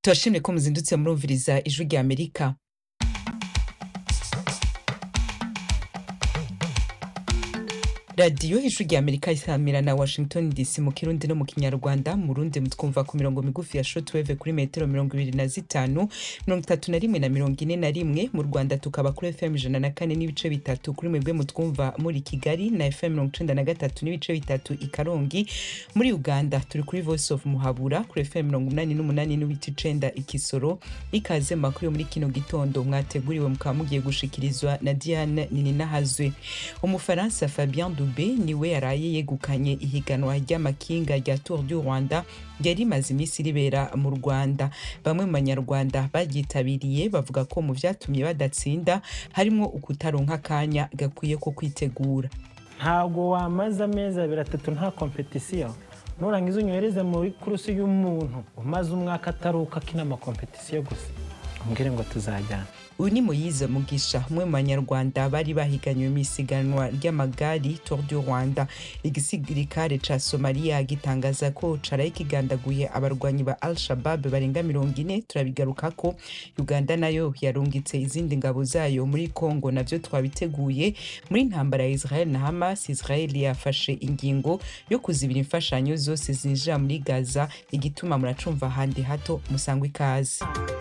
turashimye ko muzindutse murumviriza ijwi rya amerika radiyo ijwi rya amerika isamira na washington dc mu kirundi no mu kinyarwanda mu rundi mutwumva ku mirongo migufi ya shortwave kuri metero mirongo ibiri na zitanu mirongo itatu na rimwe na mirongo ine na rimwe mu rwanda tukaba kuri fm ijana na kane n'ibice bitatu kuri mwebwe mutwumva muri kigali na fm mirongo icenda na gatatu n'ibice bitatu i karongi muri uganda turi kuri voice of muhabura kuri fm mirongo umunani n'umunani n'ibice icenda i kisoro ikaze mu makuru yo muri kino gitondo mwateguriwe mukaba mugiye gushikirizwa na diane nininahazwe umufaransa fabien dube niwe yaraye yegukanye ihiganwa ry'amakinga rya tour du rwanda ryari rimaze iminsi ribera mu rwanda bamwe mu banyarwanda baryitabiriye bavuga ko mu vyatumye badatsinda harimwo ukutaronka akanya gakwiye ko kwitegura ntabwo wamaze amezi abiri atatu nta kompetisiyo nurangiza unyohereze muri kurusi y'umuntu umaze umwaka ataruka akina amakompetisiyo gusa umbwire ngo tuzajyana uyu ni moyize mugisha umwe mu banyarwanda bari bahiganywe mu isiganwa ry'amagari tour du rwanda igisirikare ca somaliya gitangaza ko caraye kigandaguye abarwanyi ba al shabab barenga mirongo ine turabigarukako uganda nayo yarungitse izindi ngabo zayo muri congo navyo twabiteguye muri ntambara ya israel na hamas israel yafashe ingingo yo kuzibira imfashanyo zose zinjira muri gaza igituma muracumva ahandi hato musangwa ikaze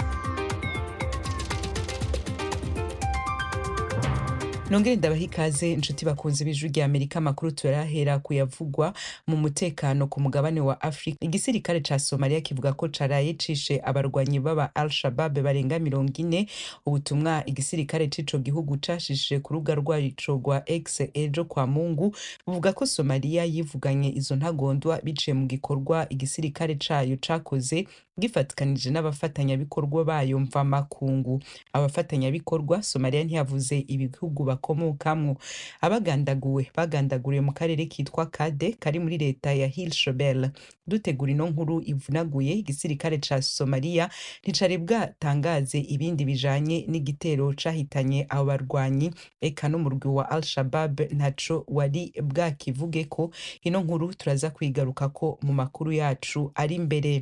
nongere ndabaha ikaze inshuti bakunze b'ijwi rya amerika amakuru turahera kuyavugwa mu mutekano ku mugabane wa afurika igisirikare ca somaliya kivuga ko caraye cishe abarwanyi b'aba al shabab barenga mirongo ine ubutumwa igisirikare c'ico gihugu cashishije ku rubuga rwaco rwa x ejo kwa mungu buvuga ko somaliya yivuganye izo ntagondwa biciye mu gikorwa igisirikare cayo cakoze gifatikanije n'abafatanyabikorwa bayo mvamakungu abafatanyabikorwa somaliya ntiyavuze ibihugu bakomokamwo abagandaguwe bagandaguriwe mu karere kitwa kade kari muri leta ya hill shobel dutegura ino nkuru ivunaguye igisirikare ca somaliya nticari bwatangaze ibindi bijanye n'igitero cahitanye abo barwanyi eka n'umurwi wa al shabab ntaco wari bwakivuge ko ino nkuru turaza kwigarukako mu makuru yacu ari imbere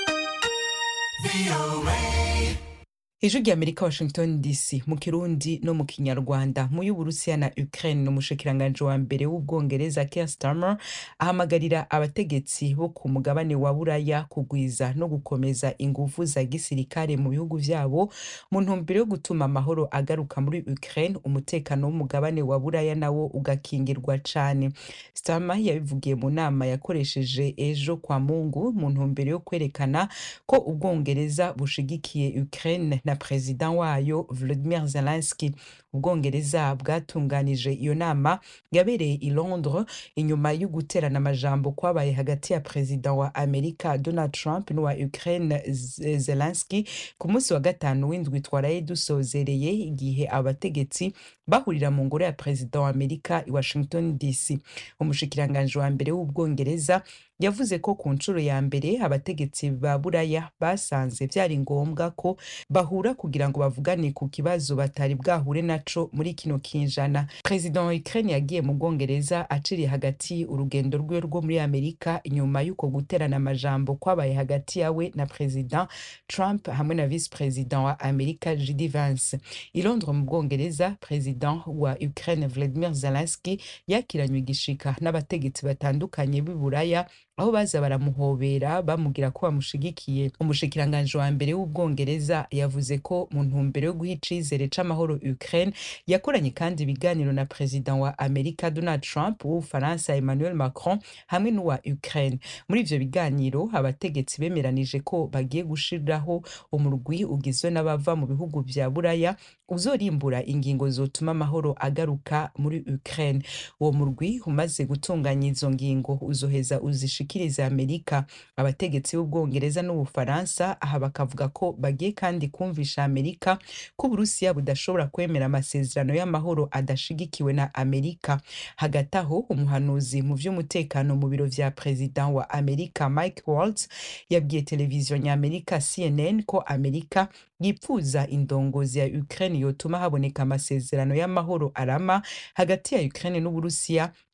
ijwi rya amerika washington dc mu kirundi no mu kinyarwanda mu y'uburusiya na ukraine umushikiranganji wa mbere w'ubwongereza keir starmer ahamagarira abategetsi bo ku mugabane wa buraya kugwiza no gukomeza inguvu za gisirikare mu bihugu vyabo mu ntumbero yo gutuma amahoro agaruka muri ukraine umutekano w'umugabane wa buraya nawo ugakingirwa cane starmer yabivugiye mu nama yakoresheje ejo kwa mungu mu ntumbero yo kwerekana ko ubwongereza bushigikiye ukraine na perezida wayo Volodymyr Zelensky ubwongereza bwatunganije iyo nama yabereye i Londres inyuma yo guterana amajambo kwabaye hagati ya perezida wa Amerika Donald Trump n'uwa Ukraine Zelensky ku munsi wa gatanu w'indwi twaraye dusozereye igihe abategetsi bahurira mu ngoro ya perezida wa Amerika i Washington DC umushikiranganji wa mbere w'ubwongereza yavuze ko ku nshuro ya mbere abategetsi ba buraya basanze vyari ngombwa ko bahura kugira ngo bavugane ku kibazo batari bwahure naco muri kino kinjana perezida wa ukraine yagiye mu bwongereza aciriye hagati urugendo rwiwe rwo muri amerika inyuma y'uko guterana amajambo kwabaye hagati yawe na perezida trump hamwe na vice perezida wa amerika jd vance i londres mu bwongereza perezida wa ukraine vladimir zelensky yakiranywe igishika n'abategetsi batandukanye b'i buraya aho baza baramuhobera bamubwira ko bamushigikiye umushikiranganji wa mbere w'ubwongereza yavuze ko mu ntumbero yo guha icizere c'amahoro ukraine yakoranye kandi ibiganiro na perezida wa amerika donald trump w'ubufaransa emmanuel macron hamwe n'uwa ukraine muri ivyo biganiro abategetsi bemeranije ko bagiye gushiraho umurwi ugizwe n'abava mu bihugu vya buraya uzorimbura ingingo zotuma amahoro agaruka muri ukraine uwo murwi umaze gutunganya izo ngingo uzoheza uzishika bashikiriza amerika abategetsi b'ubwongereza n'ubufaransa aha bakavuga ko bagiye kandi kumvisha amerika ko uburusiya budashobora kwemera amasezerano y'amahoro adashigikiwe na amerika hagati aho umuhanuzi mu vy'umutekano mu biro vya perezida wa amerika mike waltz yabwiye televiziyo nyamerika cnn ko amerika yipfuza indongozi ya ukraine yotuma haboneka amasezerano y'amahoro arama hagati ya ukraine n'uburusiya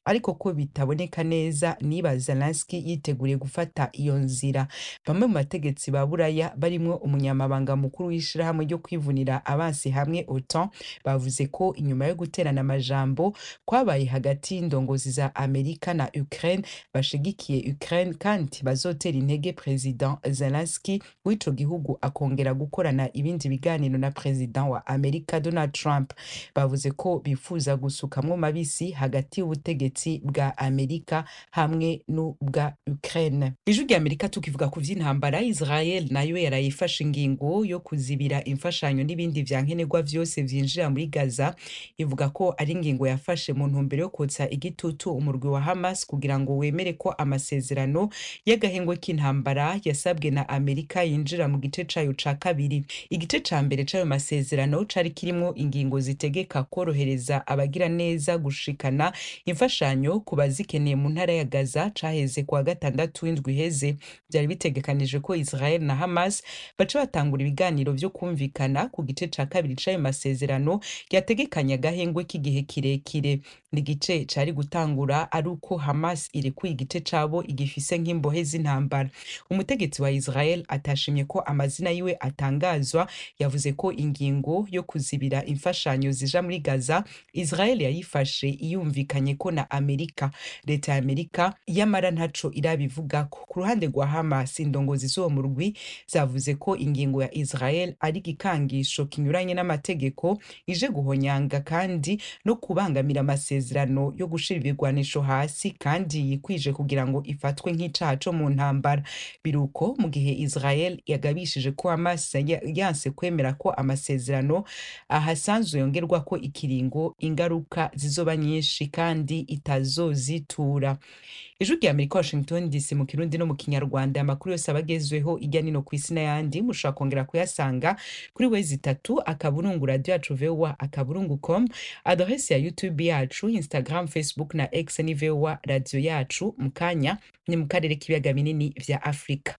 ariko ko bitaboneka neza niba Zelensky yiteguriye gufata iyo nzira bamwe mu bategetsi ba buraya barimwo umunyamabanga mukuru w'ishirahamwe ryo kwivunira abansi hamwe OTAN bavuze ko inyuma yo guterana amajambo kwabaye hagati y'indongozi za Amerika na Ukraine bashigikiye Ukraine kandi bazotera intege President Zelensky w'ico gihugu akongera gukorana ibindi biganiro na President wa Amerika Donald Trump bavuze ko bifuza gusukamwo mabisi hagati y'ubutegetsi bwa Amerika hamwe n'ubwa Ukraine ijwi rya Amerika tukivuga ku vy'intambara Israel nayo yarayifashe ingingo yo kuzibira imfashanyo n'ibindi vya nkenerwa vyose vyinjira muri Gaza ivuga ko ari ingingo yafashe mu ntumbero yo kotsa igitutu umurwi wa Hamas kugira ngo wemere ko amasezerano y'agahengwe k'intambara yasabwe na Amerika yinjira mu gice cayo ca kabiri igice ca mbere c'ayo masezerano cari kirimwo ingingo zitegeka korohereza abagira neza gushikana imfashanyo ku bazikeneye mu ntara ya Gaza caheze kuwa gatandatu w'indwi iheze vyari bitegekanije ko Israel na Hamas baca batangura ibiganiro vyo kumvikana ku gice ca kabiri c'ayo masezerano yategekanya agahengwe k'igihe kirekire ni igice cari gutangura ari uko Hamas irekuye igice cabo igifise nk'imbohe z'intambara umutegetsi wa Israel atashimye ko amazina yiwe atangazwa yavuze ko ingingo yo kuzibira imfashanyo zija muri Gaza Israel yayifashe iyumvikanye ko na Amerika leta ya Amerika yamara ntaco irabivugako ku ruhande rwa Hamas indongozi z'uwo murwi zavuze ko ingingo ya Israel ari igikangisho kinyuranye n'amategeko ije guhonyanga kandi no kubangamira amasezerano yo gushira ibigwanisho hasi kandi yikwije kugira ngo ifatwe nk'icaha co mu ntambara biruko mu gihe Israel yagabishije ko Hamas yanse kwemera ko amasezerano ahasanzwe yongerwa ko ikiringo ingaruka zizoba nyinshi kandi itazozitura ijwi rya Amerika Washington DC mu kirundi no mu kinyarwanda amakuru yose abagezweho ijya nino ku isi n'ayandi mushobora kongera kuyasanga kuri wezi itatu akaburungu radio yacu voa akaburungu com adrese ya youtube yacu instagram facebook na x ni voa radio yacu mu kanya ni mu karere k'ibiyaga binini vya afurika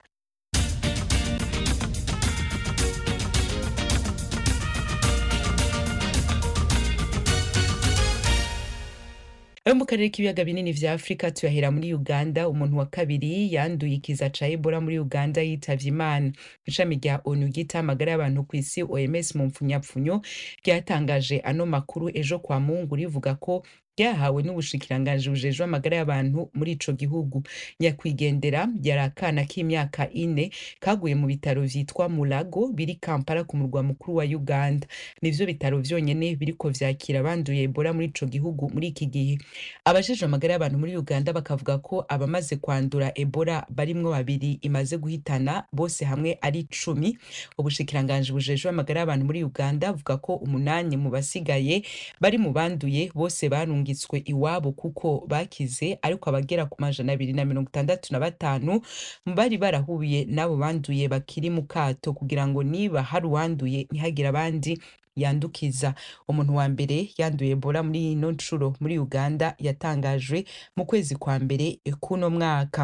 ayo mu karere k'ibiyaga binini vya afurika tuyahera muri uganda umuntu wa kabiri yanduye ikiza ca ebola muri uganda yitavye imana ishami rya onu ryita amagara y'abantu ku isi oms mu mpfunyapfunyo ryatangaje ano makuru ejo kwa mungu rivuga ko ryahawe n'ubushikiranganji bujejwe amagara y'abantu muri ico gihugu nyakwigendera yari akana k'imyaka ine kaguye mu bitaro vyitwa mulago biri kampala ku murwa mukuru wa uganda nivyo bitaro vyonyene biriko vyakira abanduye ebola muri ico gihugu muri iki gihe abajejwe amagara y'abantu muri uganda bakavuga ko abamaze kwandura ebola barimwo babiri imaze guhitana bose hamwe ari cumi ubushikiranganji bujejwe amagara y'abantu muri uganda buvuga ko umunani mu basigaye bari mu banduye bose barungi barungitswe iwabo kuko bakize ariko abagera ku majana abiri na mirongo itandatu na batanu bari barahuye n'abo banduye bakiri mu kato kugira ngo niba hari uwanduye ntihagire abandi yandukiza umuntu wa mbere yanduye ebola muri ino nshuro muri uganda yatangajwe mu kwezi kwa mbere k'uno mwaka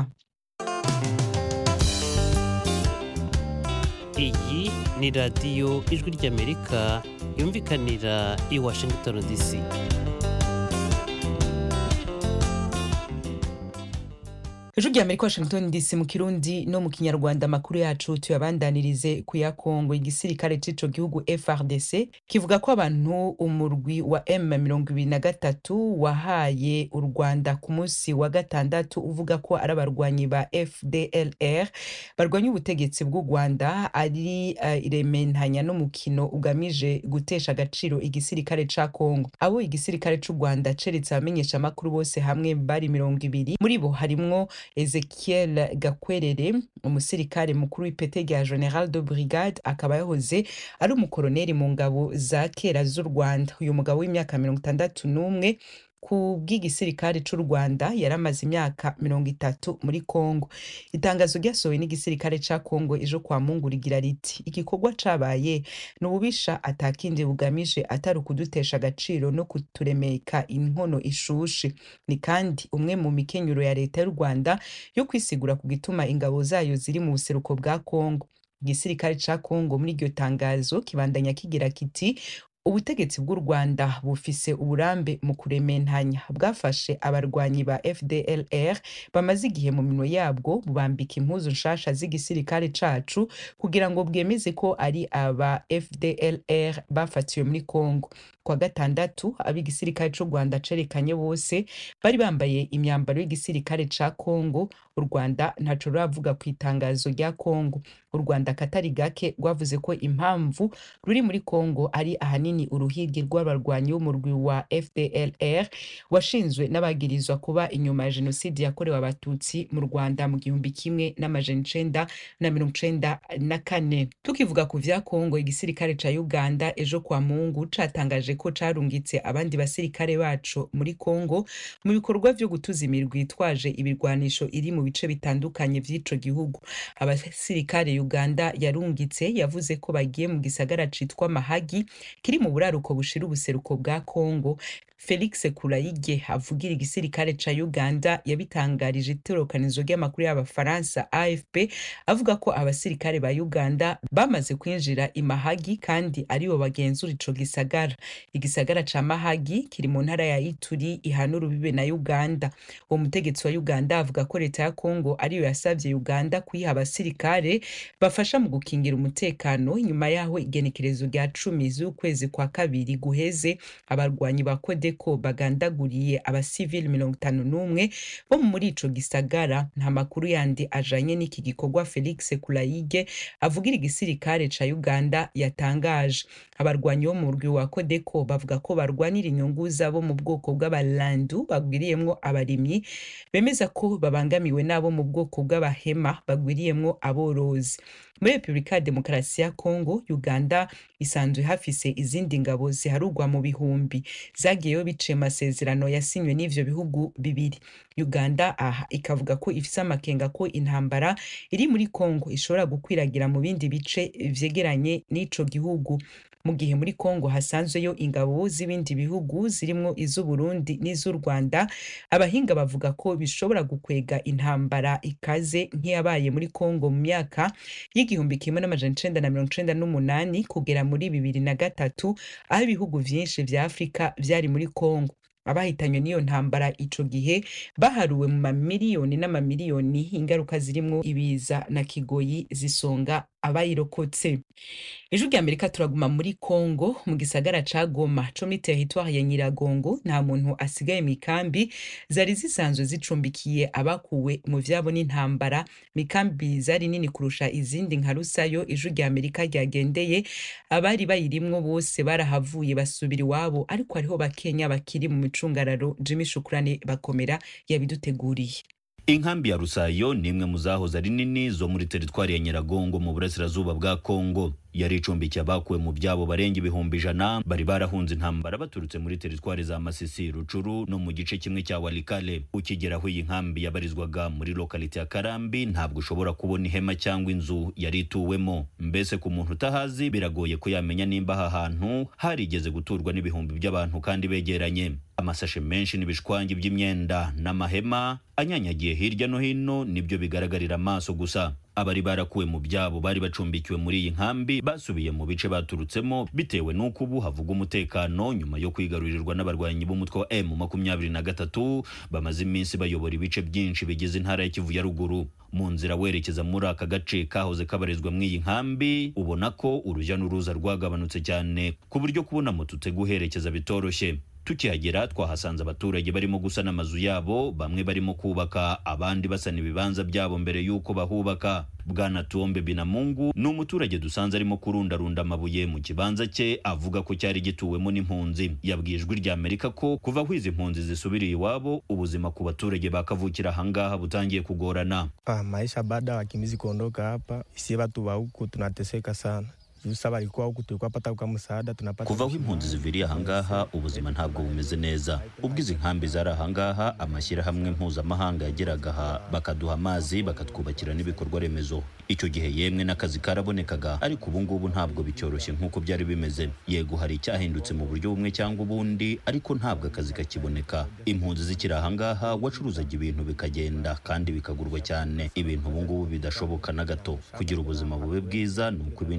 iyi ni radiyo ijwi ry'amerika yumvikanira i washington dc ijwi rya amerika washington dc mu kirundi no mu kinyarwanda amakuru yacu tuyabandanirize ku ya kongo igisirikare c'ico gihugu frdc kivuga ko abantu umurwi wa m mirongo ibiri na gatatu wahaye u rwanda ku munsi wa gatandatu uvuga ko ari abarwanyi ba fdlr barwanya ubutegetsi bw'u rwanda ari uh, irementanya n'umukino ugamije gutesha agaciro igisirikare ca kongo abo igisirikare c'u rwanda ceretse abamenyesha amakuru bose hamwe bari mirongo ibiri muri bo harimwo ezekiel gakwerere umusirikare mukuru w'ipete rya general de brigade akaba yahoze ari umukoroneri mu ngabo za kera z'u rwanda uyu mugabo w'imyaka mirongo itandatu n'umwe ku bw'igisirikare c'u rwanda yari amaze imyaka mirongo itatu muri kongo itangazo ryasohowe n'igisirikare ca kongo ejo kwa mungu rigira riti igikorwa cabaye ni ububisha atakindi bugamije atari ukudutesha agaciro no kuturemeka inkono ishushe ni kandi umwe mu mikenyuro ya leta y'u rwanda yo kwisigura ku gituma ingabo zayo ziri mu buseruko bwa kongo igisirikare ca kongo muri iryo tangazo kibandanya kigira kiti ubutegetsi bw'u rwanda bufise uburambe mu kurementanya bwafashe abarwanyi ba fdlr bamaze igihe mu minwe yabwo bubambika impuzu nshasha z'igisirikare cacu kugira ngo bwemeze ko ari aba fdlr bafatiwe muri congo kwa gatandatu ab'igisirikare c'u rwanda cerekanye bose bari bambaye imyambaro y'igisirikare ca congo u rwanda ntaco ruravuga ku itangazo rya congo u rwanda katari gake rwavuze ko impamvu ruri muri congo ari ahanini uruhigi rw'abarwanyi b'umurwi wa fdlr washinzwe n'abagirizwa kuba inyuma ya jenoside yakorewe abatutsi mu rwanda mu gihumbi kimwe n'amajana icenda na mirongo icenda na kane tukivuga ku vya congo igisirikare ca uganda ejo kwa mungu catangaje ko carungitse abandi basirikare baco muri congo mu bikorwa vyo gutuza imirwi yitwaje ibirwanisho iri mu bice bitandukanye vy'ico gihugu abasirikare uganda yarungitse yavuze ko bagiye mu gisagara citwa mahagi kiri mu buraruko bushira ubuseruko bwa congo felix kurayige avugira igisirikare ca uganda yabitangarije itorokanizo ry'amakuru y'abafaransa afp avuga ko abasirikare ba uganda bamaze kwinjira imahagi kandi aribo bagenzura ico gisagara igisagara ca mahagi kiri mu ntara ya ituri ihana urubibe na uganda uwo mutegetsi wa uganda avuga ko leta ya congo ariyo yasavye uganda kuyiha abasirikare bafasha mu gukingira umutekano nyuma yaho igenekerezo rya cumi z'ukwezi kwa kabiri guheze abarwanyi ba kodeko bagandaguriye abasivili mirongo itanu n'umwe bo muri ico gisagara nta makuru yandi ajanye n'iki gikorwa felix kurayige avugira igisirikare ca uganda yatangaje abarwanyi bo mu murwi wa kodeko bavuga ko barwanira inyungu zabo mu bwoko bw'abalandu bagwiriyemwo abarimyi bemeza ko babangamiwe n'abo mu bwoko bw'abahema bagwiriyemwo aborozi muri repubulika ya demokarasi ya kongo uganda isanzwe hafise izindi ngabo ziharugwa mu bihumbi zagiyeyo biciye amasezerano yasinywe n'ivyo bihugu bibiri uganda aha ikavuga ko ifise amakenga ko intambara iri muri kongo ishobora gukwiragira mu bindi bice vyegeranye n'ico gihugu mu gihe muri kongo hasanzweyo ingabo z'ibindi bihugu zirimwo iz'uburundi n'iz'u rwanda abahinga bavuga ko bishobora gukwega intambara ikaze nk'iyabaye muri kongo mu myaka y'igihumbi kimwe n'amajana icenda na mirongo icenda n'umunani kugera muri bibiri na gatatu aho ibihugu vyinshi vya afurika vyari muri kongo abahitanywe n'iyo ntambara ico gihe baharuwe mu mamiliyoni n'amamiliyoni ingaruka zirimwo ibiza na kigoyi zisonga abayirokotse ijwi rya amerika turaguma muri congo mu gisagara ca goma co muri teritwari ya nyiragongo nta muntu asigaye mu ikambi zari zisanzwe zicumbikiye abakuwe mu vyabo n'intambara mikambi zari nini kurusha izindi nka rusayo ijwi rya amerika ryagendeye abari bayirimwo bose barahavuye basubira iwabo ariko hariho bakenya bakiri mu micungararo jimmy shukurane bakomera yabiduteguriye inkambi ya rusayo ni imwe mu zahoze ari nini zo muri teritwari ya nyiragongo mu burasirazuba bwa kongo yari icumbikiye abakuwe mu byabo barenga ibihumbi ijana bari barahunze intambara baturutse muri teritwari za masisi rucuru no mu gice kimwe cya walikale ukigera aho iyi nkambi yabarizwaga muri lokalite ya karambi ntabwo ushobora kubona ihema cyangwa inzu yari ituwemo mbese ku muntu utahazi biragoye ko yamenya nimba aha hantu harigeze guturwa n'ibihumbi by'abantu kandi begeranye amasashe menshi n'ibishwangi by'imyenda n'amahema anyanyagiye hirya no hino nibyo bigaragarira amaso gusa abari barakuwe mu byabo bari bacumbikiwe muri iyi nkambi basubiye mu bice baturutsemo bitewe n'uko ubu havuga umutekano nyuma yo kwigarurirwa n'abarwanyi b'umutwe wa M makumyabiri na gatatu bamaze iminsi bayobora ibice byinshi bigize intara ya Kivu ya ruguru mu nzira werekeza muri aka gace kahoze kabarizwa mu iyi nkambi ubona ko urujya n'uruza rwagabanutse cyane ku buryo kubona moto uteguherekeza bitoroshye tukihagera twahasanze abaturage barimo gusana amazu yabo bamwe barimo kubaka abandi basana ibibanza byabo mbere y'uko bahubaka bwana tuombe binamungu ni umuturage dusanze arimo kurundarunda amabuye mu kibanza cye avuga ko cyari gituwemo n'impunzi yabwiye ijwi rya amerika ko kuva aho izi mpunzi zisubiriye iwabo ubuzima ku baturage bakavukira ahangaha butangiye kugorana Ah, maisha baada ya wakimbizi kuondoka hapa, sie watu wa huku tunateseka sana. Juu sasa walikuwa huku, tulikuwa pata kwa msaada tunapata kuva aho impunzi ziviriye ahangaha ubuzima ntabwo bumeze neza ubwo izi nkambi zari ahangaha amashyirahamwe mpuzamahanga yageraga aha bakaduha amazi bakatwubakira n'ibikorwa remezo icyo gihe yemwe n'akazi karabonekaga ariko ubu ngubu ntabwo bicyoroshye nk'uko byari bimeze yego hari icyahindutse mu buryo bumwe cyangwa ubundi ariko ntabwo akazi kakiboneka impunzi zikiri ahangaha wacuruzaga ibintu bikagenda kandi bikagurwa cyane ibintu ubu ngubu bidashoboka na gato kugira ubuzima bube bwiza ni uko ibindi bice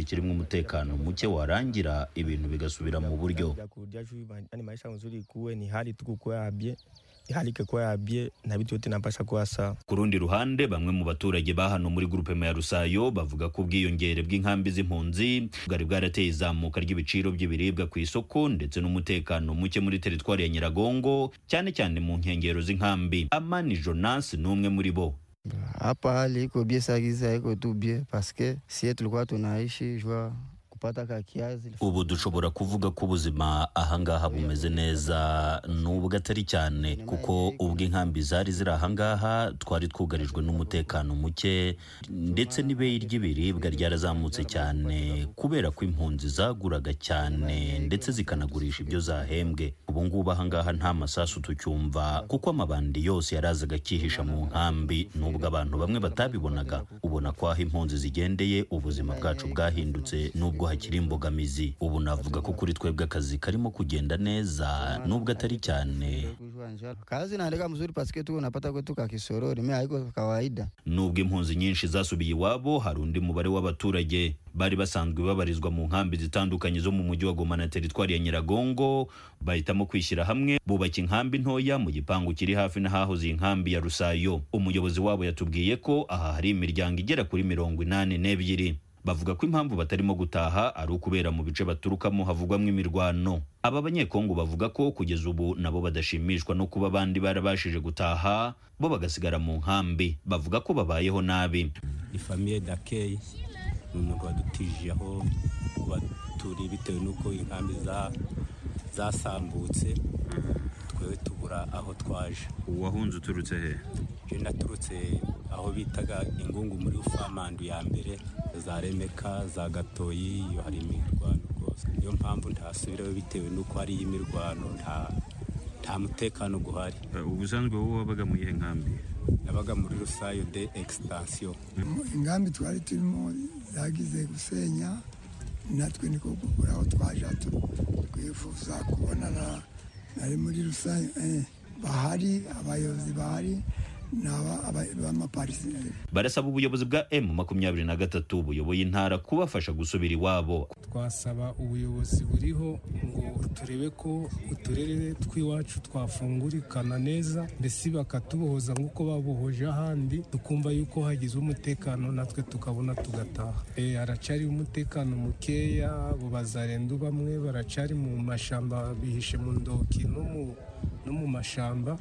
n'icyari kirimo umutekano muke warangira ibintu bigasubira mu buryo Ya kurudia juu yani maisha nzuri ikuwe ni hali tu kukuwa yabye hali ikikuwa yabye na vitu yote napasha kuwa sawa ku rundi ruhande bamwe mu baturage ba hano muri grupema ya rusayo bavuga ko ubwiyongere bw'inkambi z'impunzi bwari bwarateye izamuka ry'ibiciro by'ibiribwa ku isoko ndetse n'umutekano muke muri teritwari ya nyiragongo cyane cyane mu nkengero z'inkambi amani jonas ni umwe muri bo Hapa hali iko bie sagiza iko tu bie paske sie tulikuwa tunaishi jua kupata ka kiazi ubu dushobora kuvuga ko ubuzima ahangaha bumeze neza nubwo atari cyane kuko ubwo inkambi zari ziri ahangaha twari twugarijwe n'umutekano muke ndetse n'ibeyi ry'ibiribwa ryarazamutse cyane kubera ko impunzi zaguraga cyane ndetse zikanagurisha ibyo zahembwe ubu ngubu ahangaha nta masasu tucyumva kuko amabandi yose yarazaga akihisha mu nkambi nubwo abantu bamwe batabibonaga ubona ko aho impunzi zigendeye ubuzima bwacu bwahindutse nubwo hakiri imbogamizi ubu navuga ko kuri twebwe akazi karimo kugenda neza nubwo atari cyane kujua njala. Kazi inaendelea mzuri paske tuko napata kwetu ka kisorori, mimi haiko kawaida. nubwo impunzi nyinshi zasubiye iwabo hari undi mubare w'abaturage bari basanzwe babarizwa mu nkambi zitandukanye zo mu mujyi wa goma na teritwari ya nyiragongo bahitamo kwishyira hamwe bubaka inkambi ntoya mu gipangu kiri hafi n'ahahoze iyi nkambi ya rusayo umuyobozi wabo yatubwiye ko aha hari imiryango igera kuri mirongo inani n'ebyiri bavuga ko impamvu batarimo gutaha ari ukubera mu bice baturukamo havugwamo imirwano aba banyekongo bavuga ko kugeza ubu nabo badashimishwa no kuba abandi barabashije gutaha bo bagasigara mu nkambi bavuga ko babayeho nabi ni famiye dakeyi ni umuntu wadutije aho kuba turi bitewe n'uko inkambi za- zasambutse twewe tubura aho twaje uwahunze uturutse he je naturutse aho bitaga ingungu muri ufamandu ya mbere za remeka za gatoyi iyo hari imirwano rwose niyo mpamvu ntasubirayo bitewe n'uko hariyo imirwano nta nta mutekano guhari ubusanzwe wowe wabaga mu iyihe nkambi nabaga muri rusayo de extension ingambi twari turimo zagize gusenya natwe niko kugura aho twaje tu- twifuza kubonana nari muri rusange eh, bahari abayobozi bahari ni aba- aba- b'amapariseri barasaba ubuyobozi bwa m makumyabiri na gatatu buyoboye intara kubafasha gusubira iwabo twasaba ubuyobozi buriho ngo turebe ko uturere tw'iwacu twafungurikana neza mbese bakatubohoza nk'uko babohoje ahandi tukumva yuko hagize umutekano natwe tukabona tugataha Eh, haracari umutekano mukeya abo bazarendu bamwe baracari mu mashamba bihishe mu ndoki no mu- no mu mashamba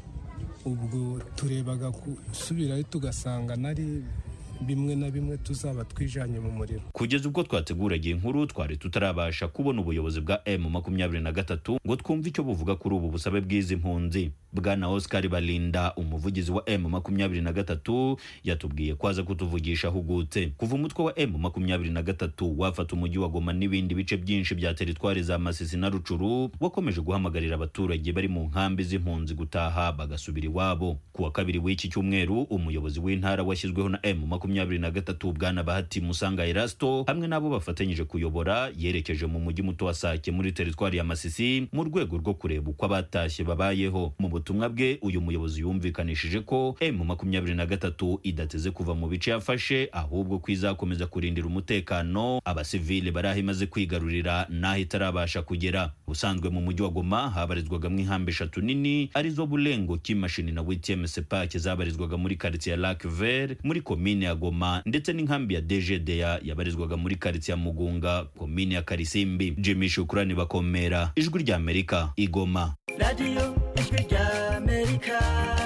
ubwo turebaga gusubirayo tugasanga nari bimwe na bimwe tuzaba twijanye mu muriro kugeza ubwo twateguraga iyi nkuru twari tutarabasha kubona ubuyobozi bwa m makumyabiri na gatatu ngo twumve icyo buvuga kuri ubu busabe bw'izi mpunzi bwana oscar balinda umuvugizi wa m makumyabiri na gatatu yatubwiye ko aza kutuvugisha ahugutse kuva umutwe wa m makumyabiri na gatatu wafata umujyi wa goma n'ibindi bice byinshi bya teritwari za masisi na rucuru wakomeje guhamagarira abaturage bari mu nkambi z'impunzi gutaha bagasubira iwabo ku wa kabiri w'iki cyumweru umuyobozi w'intara washyizweho na m makumyabiri na gatatu bwana bahati musanga erasto hamwe n'abo bafatanyije kuyobora yerekeje mu mujyi muto wa sake muri teritwari ya masisi mu rwego rwo kureba uko abatashye babayeho mu butumwa bwe uyu muyobozi yumvikanishije ko m makumyabiri na gatatu idateze kuva mu bice yafashe ahubwo ko izakomeza kurindira umutekano abasivile bari aho imaze kwigarurira n'aho itarabasha kugera ubusanzwe mu mujyi wa goma habarizwagamo inkambi eshatu nini arizo bulengo kimashini na wtm sepake zabarizwaga muri karitsiye ya lac vert muri komine ya goma ndetse n'inkambi ya dgda yabarizwaga muri karitsiye ya mugunga komine ya karisimbi jimmy shukurani bakomera ijwi rya amerika igoma radiyo ijwi rya amerika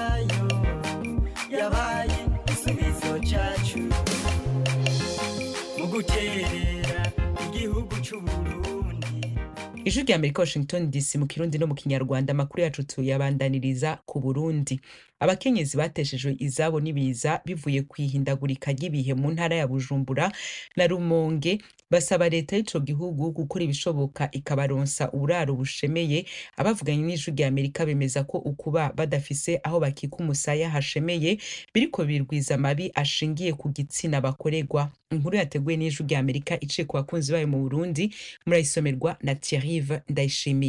yo yabaye igisubizo cyacu mu guterera igihugu cy'u burundi ijwi rya amerika washington dc mu kirundi no mu kinyarwanda amakuru yacu tuyabandaniriza ku burundi abakenyezi bateshejwe izabo n'ibiza bivuye ku ihindagurika ry'ibihe mu ntara ya bujumbura na rumonge basaba leta y'ico gihugu gukora ibishoboka ikabaronsa uburaro bushemeye abavuganye n'ijwi rya amerika bemeza ko ukuba badafise aho bakika umusaya hashemeye biriko birwiza amabi ashingiye ku gitsina bakorerwa inkuru yateguwe n'ijwi rya amerika iciye ku bakunzi bayo mu burundi murayisomerwa na thierrive ndayishimiye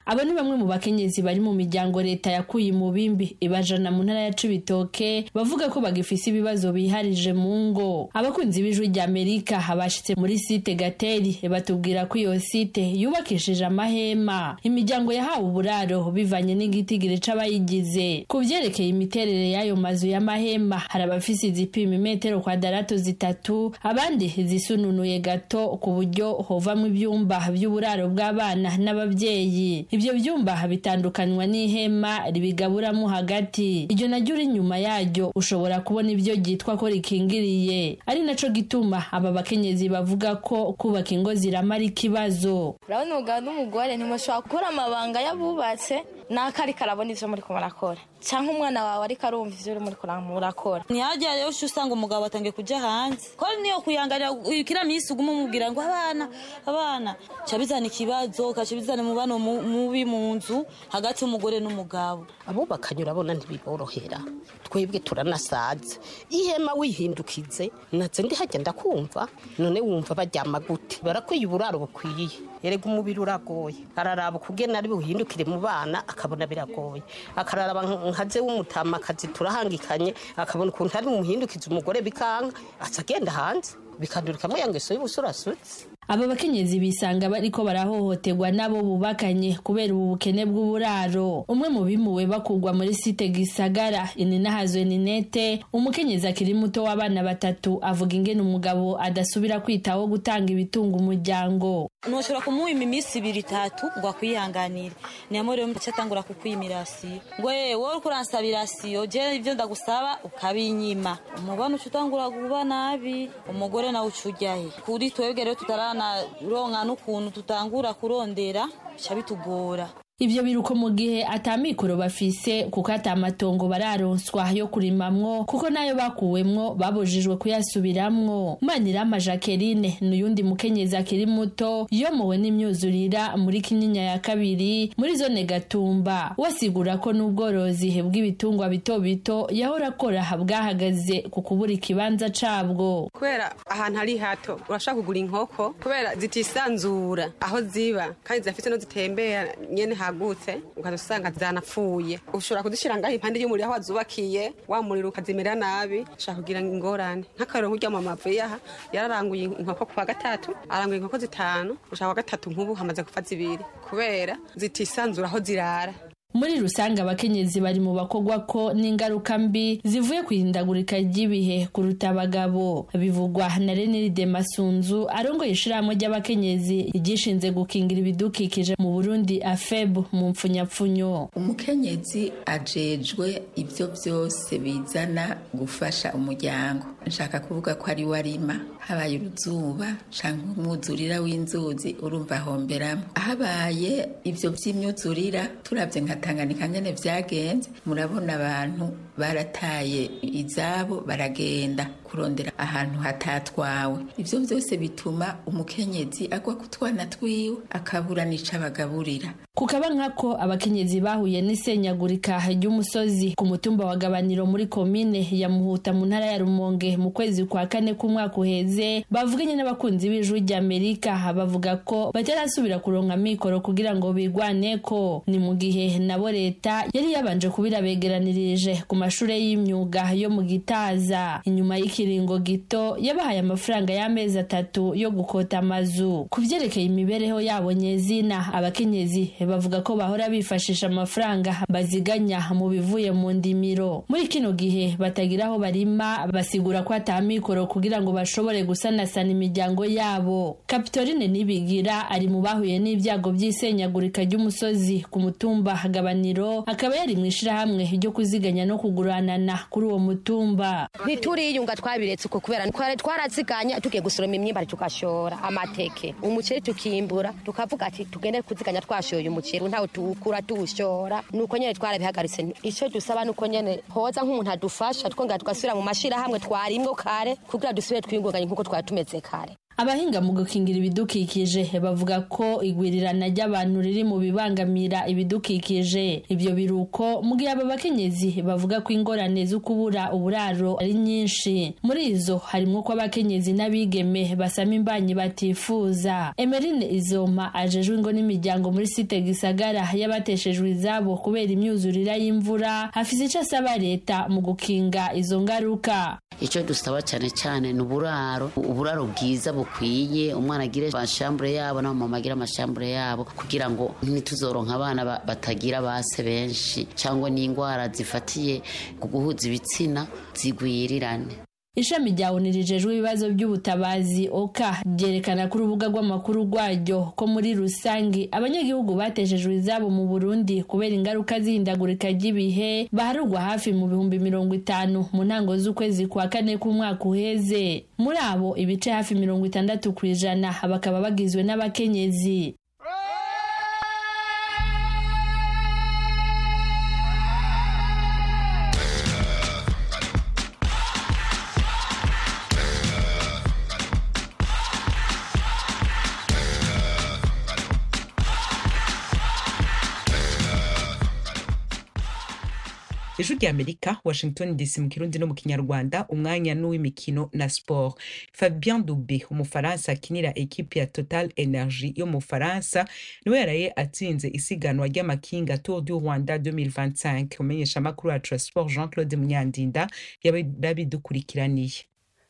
abo ni bamwe mu bakenyezi bari mu miryango leta yakuye mu bimbi ibajana mu ntara ya cibitoke bavuga ko bagifise ibibazo biharije mu ngo abakunzi b'ijwi rya amerika bashitse muri site gateri batubwira ko iyo site yubakishije amahema imiryango yahawe uburaro bivanye n'igitigiri c'abayigize ku vyerekeye imiterere y'ayo mazu y'amahema hari abafise izipima imetero kwadarato zitatu abandi zisununuye gato ku buryo hovamwo ivyumba vy'uburaro bw'abana n'abavyeyi ivyo vyumba bitandukanywa n'ihema ribigaburamo hagati iryo naryo uri inyuma yaryo ushobora kubona ivyo ryitwa ko rikingiriye ari naco gituma aba bakenyezi bavuga ko kubaka ingo ziramara ikibazo urabona umugabo n'umugore ntimushobora gukora amabanga y'abubatse nako ariko arabona ivyo muriko murakora canke umwana wawe ariko arumva ivyo uri muriko murakora ntihajya rero usanga umugabo atangiye kuja hanze ko niyo kuyangarira kira minsi uguma umubwira ngo abana abana ca bizana ikibazo kaca bizana umubano mubi mu nzu hagati y'umugore n'umugabo abubakanye urabona ntibiborohera twebwe turanasaze ihema wihindukize natse ndi hajya ndakumva none wumva baryama gute barakwiye uburaro bukwiye erega umubiri uragoye araraba ukugena ari buhindukire mu bana akabona biragoye akararaba nkaze w'umutamakazi turahangikanye akabona ukuntu ari muhindukiza umugore bikanga aca agenda hanze bikandurikamo ya ngeso y'ubusurasutsi aba bakenyezi bisanga bariko barahohoterwa nabo bubakanye kubera ubu bukene bw'uburaro umwe mu bimuwe bakugwa muri site gisagara ininahazwe ninete umukenyezi akiri muto w'abana batatu avuga ingene umugabo adasubira kwitaho gutanga ibitunga umuryango ntushobora kumuwima iminsi ibiri itatu ngo akwihanganire niyo rero mbica atangura kukwima irasiyo ngo yewe wowe uriko uransaba irasiyo je ivyo ndagusaba ukabinyima umubano uca utangura kuba nabi umugore nawe uca ujyahe kuri twebwe rero tutarana ronka n'ukuntu tutangura kurondera bica bitugora ivyo biruko mu gihe atamikoro bafise kuko atamatongo bararonswa yo kurimamwo kuko nayo bakuwemwo babujijwe kuyasubiramwo manirama jacqueline n'uyundi mukenyezi akiri muto yomowe n'imyuzurira muri kinyinya ya kabiri muri zone gatumba wasigura ko n'ubworozi bw'ibitungwa bito bito yahora akora bwahagaze ku kubura ikibanza cabwo kubera ahantu ari hato urashaka kugura inkoko kubera zitisanzura aho ziba kandi zidafite no zitembera nyene hagutse ukaza usanga zanapfuye ushobora kuzishyira ngaho impande y'umuriro aho wazubakiye wa muriro ukazimera nabi ushaka kugira ingorane nk'akarero nk'urya mama avuye aha yararanguye inkoko ku wa gatatu aranguye inkoko zitanu ushaka wa gatatu nk'ubu hamaze gupfa zibiri kubera zitisanzura aho zirara muri rusange abakenyezi bari mu bakogwa ko n'ingaruka mbi zivuye ku ihindagurika ry'ibihe kuruta abagabo bivugwa na reniride masunzu arongoye ishirahamwe ry'abakenyezi ryishinze gukingira ibidukikije mu burundi afeb mu mpfunyapfunyo umukenyezi ajejwe ibyo byose bizana gufasha umuryango nshaka kuvuga ko ari we arima habaye uruzuba cyangwa umwuzurira w'inzuzi urumva ahomberamo habaye ibyo by'imyuzurira turabye nka tanganyika nyine byagenze murabona abantu barataye izabo baragenda kurondera ahantu hatatwawe ibyo byose bituma umukenyezi agwa ku twana twiwe akabura n'ico abagaburira kukaba nkako abakenyezi bahuye n'isenyagurika ry'umusozi ku mutumba wa gabaniro muri komine ya muhuta mu ntara ya rumonge mu kwezi kwa kane k'umwaka uheze bavuganye n'abakunzi b'ijwi ry'amerika bavuga ko batarasubira kuronka mikoro kugira ngo bigwaneko ni mu gihe nabo leta yari yabanje kubira begeranirije ku mashure y'imyuga yo mu gitaza inyuma y'ikiringo gito yabahaye amafaranga y'amezi atatu yo gukota amazu ku vyerekeye imibereho yabo nyezina abakenyezi bavuga ko bahora bifashisha amafaranga baziganya mu bivuye mu ndimiro muri kino gihe batagira aho barima basigura ko atamikoro kugira ngo bashobore gusanasana imiryango yabo kapitorine nibigira ari mu bahuye n'ibyago by'isenyagurika ry'umusozi ku mutumba gabaniro akaba yari mu ishirahamwe ryo kuziganya no kuguranana kuri uwo mutumba ntituriyunga twabiretse uko kubera twari twaraziganya tugiye gusoroma imyimba tugashora amateke umuceri tukimbura tukavuga ati tugende kuziganya twashoye umuceri ntawe tuwukura tuwushora nuko nyene twarabihagaritse ico dusaba nuko nyene hoza nk'umuntu adufasha twongera tugasubira mu mashirahamwe twarimwo kare kugira dusubire twiyungunganye nk'uko twari tumeze kare abahinga mu gukingira ibidukikije bavuga ko igwirirana ry'abantu riri mu bibangamira ibidukikije ibyo biruko mu gihe aba bakenyezi bavuga ko ingorane zo kubura uburaro ari nyinshi muri izo harimo ko abakenyezi n'abigeme basama imbanyi batifuza emerine izoma ajejwe ingo n'imiryango muri site gisagara y'abateshejwe izabo kubera imyuzurira y'imvura hafise icyo asaba leta mu gukinga izo ngaruka icyo dusaba cyane cyane ni uburaro uburaro bwiza bukwiye umwana agire amashambure yabo n'abamama agire amashambure yabo kugira ngo ntituzoronka abana ba- batagira base benshi cyangwa n'indwara zifatiye ku guhuza ibitsina zigwirirane ishami rya oni rijejwe ibibazo by'ubutabazi oka ryerekana ku rubuga rw'amakuru rwaryo ko muri rusange abanyagihugu bateshejwe izabo mu burundi kubera ingaruka z'ihindagurika ry'ibihe baharurwa hafi mu bihumbi mirongo itanu mu ntango z'ukwezi kwa kane k'umwaka uheze muri abo ibice hafi mirongo itandatu ku ijana bakaba bagizwe n'abakenyezi ijwi rya amerika washington dc mu kirundi no mu kinyarwanda umwanya n'uw'imikino na sport fabien dube umufaransa akinira ekipi ya total energy yo mu bufaransa niwe yaraye atsinze isiganwa ry'amakinga tour du rwanda 2025 umenyesha amakuru wacu ya sport jean claude munyandinda yarabidukurikiraniye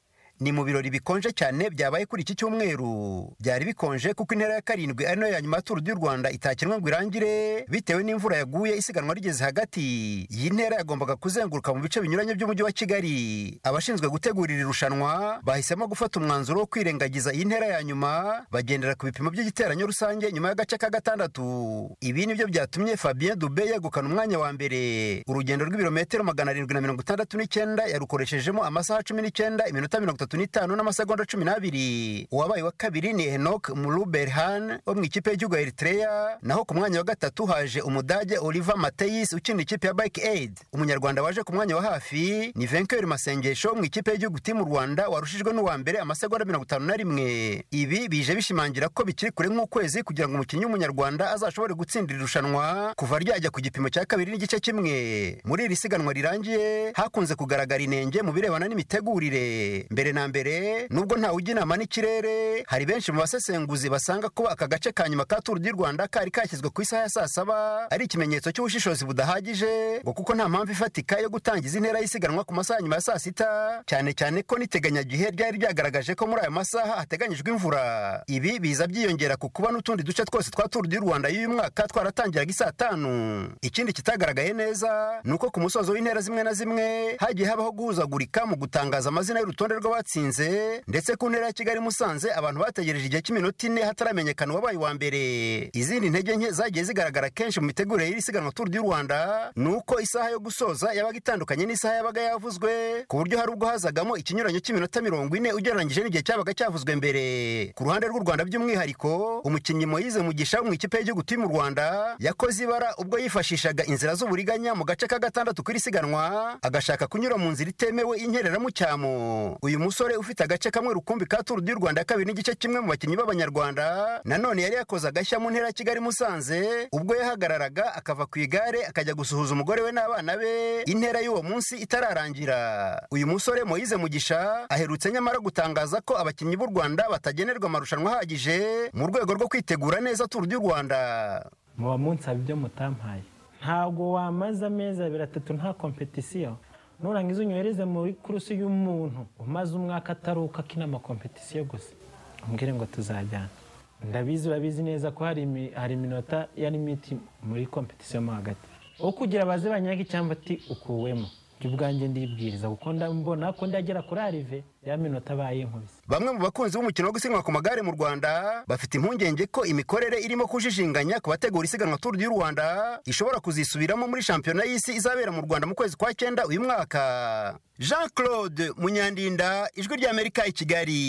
ni mu birori bikonje cyane byabaye kuri iki cyumweru byari bikonje kuko intera ya karindwi ari nayo ya nyuma ya turu du rwanda itakinwa ngo irangire bitewe n'imvura yaguye isiganwa rigeze hagati iyi ntera yagombaga kuzenguruka mu bice binyuranye by'umujyi wa kigali abashinzwe gutegura iri rushanwa bahisemo gufata umwanzuro wo kwirengagiza iyi ntera ya nyuma bagendera ku bipimo by'igiteranyo rusange nyuma y'agace ka gatandatu ibi nibyo byatumye fabien dube yegukana umwanya wa mbere urugendo rw'ibirometero magana arindwi na mirongo itandatu n'icyenda yarukoreshejemo amasaha cumi n'icyenda iminota mirongo itatu n'itanu n'amasegonda cumi n'abiri uwabaye wa kabiri ni henok muruberhan wo mu ikipe y'igihugu ya eritrea naho ku mwanya wa gatatu haje umudage oliver mateyis ukina ikipe ya bike aid umunyarwanda waje ku mwanya wa hafi ni venkeri masengesho mu ikipe y'igihugu timu rwanda warushijwe n'uwa mbere amasegonda mirongo itanu na rimwe ibi bije bishimangira ko bikiri kure nk'ukwezi kugira ngo umukinnyi w'umunyarwanda azashobore gutsindira irushanwa kuva ryajya ku gipimo cya kabiri n'igice kimwe muri iri siganwa rirangiye hakunze kugaragara inenge mu birebana n'imitegurire mbere na mbere nubwo ntawe ujya inama n'ikirere hari benshi mu basesenguzi basanga kuba aka gace ka nyuma ka turu di rwanda kari kashyizwe ku isaha ya saa saba ari ikimenyetso cy'ubushishozi budahagije ngo kuko nta mpamvu ifatika yo gutangiza intera y'isiganwa ku masaha nyuma ya saa sita cyane cyane ko n'iteganyagihe ryari ryagaragaje ko muri aya masaha hateganyijwe imvura ibi biza byiyongera ku kuba n'utundi duce twose twa turu di rwanda y'uyu mwaka twaratangiraga isaa tanu ikindi kitagaragaye neza ni uko ku musozo w'intera zimwe na zimwe hagiye habaho guhuzagurika mu gutangaza amazina y'urutonde rw'abatsinze ndetse ku ntera ya kigali musanze abantu bategereje igihe cy'iminota ine hataramenyekana uwabaye uwa mbere izindi ntege nke zagiye zigaragara kenshi mu mitegurire y'iri siganwa turu di rwanda ni uko isaha yo gusoza yabaga itandukanye n'isaha yabaga yavuzwe ku buryo hari ubwo hazagamo ikinyuranyo cy'iminota mirongo ine ugereranyije n'igihe cyabaga cyavuzwe mbere ku ruhande rw'u rwanda by'umwihariko umukinnyi moyize mugisha wo mu ikipe y'igihugu timu rwanda yakoze ibara ubwo yifashishaga inzira z'uburiganya mu gace ka gatandatu k'iri siganwa agashaka kunyura mu nzira itemewe y'inkereramucyamo uyu musore ufite agace kamwe rukumbi ka turu di rwanda kabiri n'igice kimwe mu bakinnyi b'abanyarwanda nanone yari yakoze agashya mu ntera ya kigali musanze ubwo yahagararaga akava ku igare akajya gusuhuza umugore we n'abana be intera y'uwo munsi itararangira uyu musore moyize mugisha aherutse nyamara gutangaza ko abakinnyi b'u rwanda batagenerwa amarushanwa ahagije mu rwego rwo kwitegura neza turu di rwanda muba munsaba ibyo mutampaye ntabwo wamaze amezi abiri atatu nta kompetisiyo nurangiza unyohereze muri kurusi y'umuntu umaze umwaka ataruka akina amakompetisiyo gusa umbwire ngo tuzajyana ndabizi urabizi neza ko hari imi- hari iminota ya limiti muri kompetisiyo mo hagati aho kugira baze banyaga icyamba ati ukuwemo jya ubwanjye ndibwiriza kuko mbona ko ndagera kuri arive ya minota abaye inkubise bamwe mu bakunzi b'umukino wo gusiganwa ku magare mu rwanda bafite impungenge ko imikorere irimo kujijinganya ku bategura isiganwa turu du rwanda ishobora kuzisubiramo muri shampiyona y'isi izabera mu rwanda mu kwezi kwa cyenda uyu mwaka jean claude munyandinda ijwi ry'amerika i kigali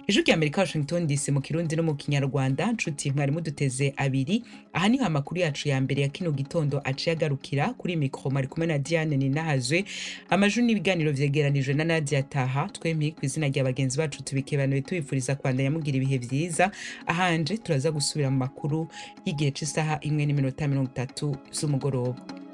ijwi rya amerika washington dc mu kirundi no mu kinyarwanda nshuti mwari muduteze abiri aha niho amakuru yacu ya mbere ya kino gitondo aciye agarukira kuri mikoro mari kumwe na diane ninahazwe amajwi n'ibiganiro vyegeranijwe na nadia taha twempi ku izina rya bagenzi bacu tubikebanuye tubifuriza kwandanya mugira ibihe vyiza ahanje turaza gusubira mu makuru y'igihe c'isaha imwe n'iminota mirongo itatu z'umugoroba